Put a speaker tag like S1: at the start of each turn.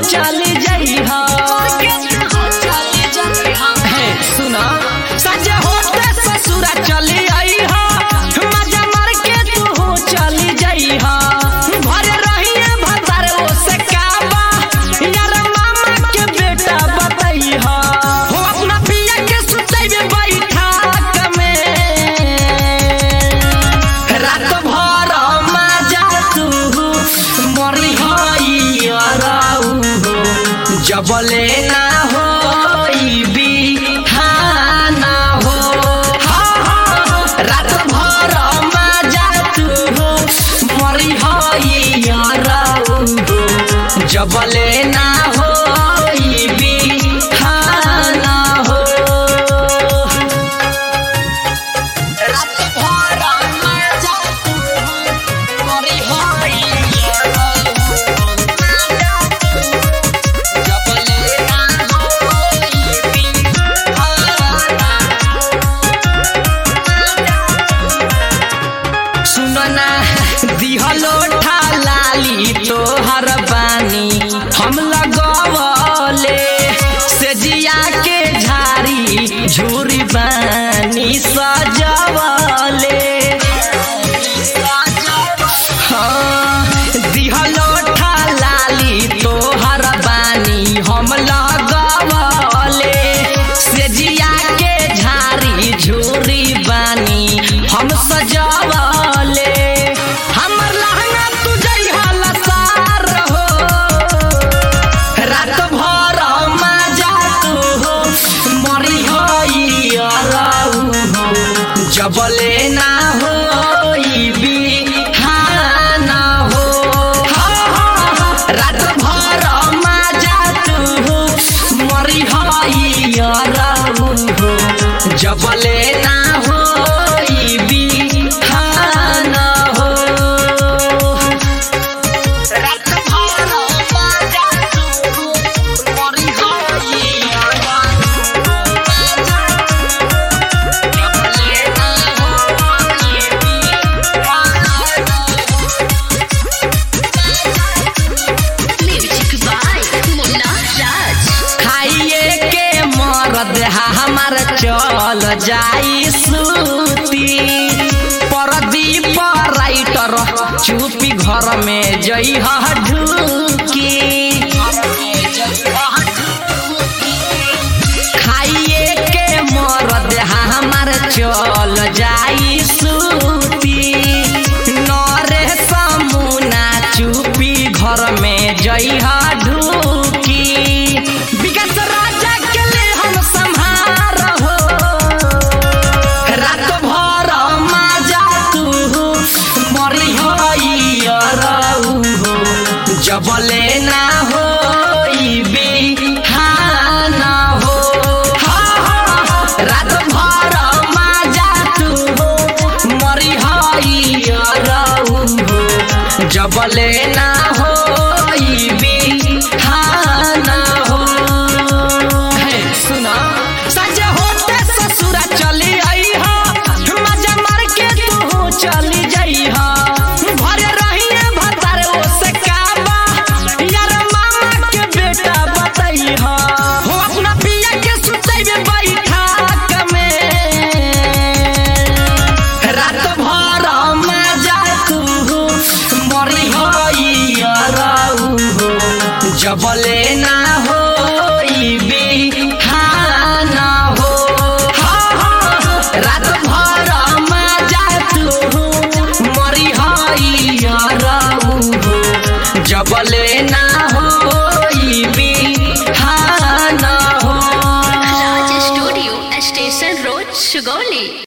S1: चली जइहा हे सुना सजे होते ससुरा चली आइहा मजा मार के तू चली जइहा भरे रहिए भतार ओ से काबा यार मामा के बेटा बतइहा हो अपना पिया के सुतइबे बैठा कमे रात भर मजा तू मरी हई अराउ जबले ना होई बिहाना हो हाँ, हाँ, रात भर मजा तू मरी हई अराउ जबले ना होई बिहाना हो रात भर मजा तू मरी हई जबले ना होई बिहाना सुनना दिहलो ठालाली तोहर बानी हम लगवले से जिया के झारी झूरी बानी सजवले हाँ, दिहलो ठालाली तोहर बानी हम लगवले से जिया के झारी झूरी बानी हम सजवले हमर लहंगा तू जइहा लसार हो रात भर मजा तू हो मरी होई अराउ हो जबले ना होई बिहाना हो हाँ, हाँ, हाँ, रात भर मजा तू हो मरी होई अराउ हो जबले ना होई बिहाना हो रात भर मजा तू मरी होई जबले ना होई
S2: Music by Munna Raj.
S1: खाइए के मरद हा हमार चल जाई सूती परदीप राइटर चुपी घर में जई ढूकी खाइए के मरद हा हमार चल जाई सूती नरे समुना चुपी घर में जई ढूकी विकास राजा के लिए हम संहार हो रात भर मजा तू मरी होई अरऊ हो जबले ना होई बिहाना हो हाँ, हाँ, हाँ, रात भर मजा तू मरी होई अरऊ हो जबले ना होई बिहाना हो हे सुना सजे होते ससुरा चली आइहा मजा मार के तू चली जाइहा भरे रहिए भतार ओ से काबा यार मामा के बेटा बतइहा हो अपना पिया के सुतइबे बैठा कमे रात भर मजा तू मरी होई अराउ हो जबले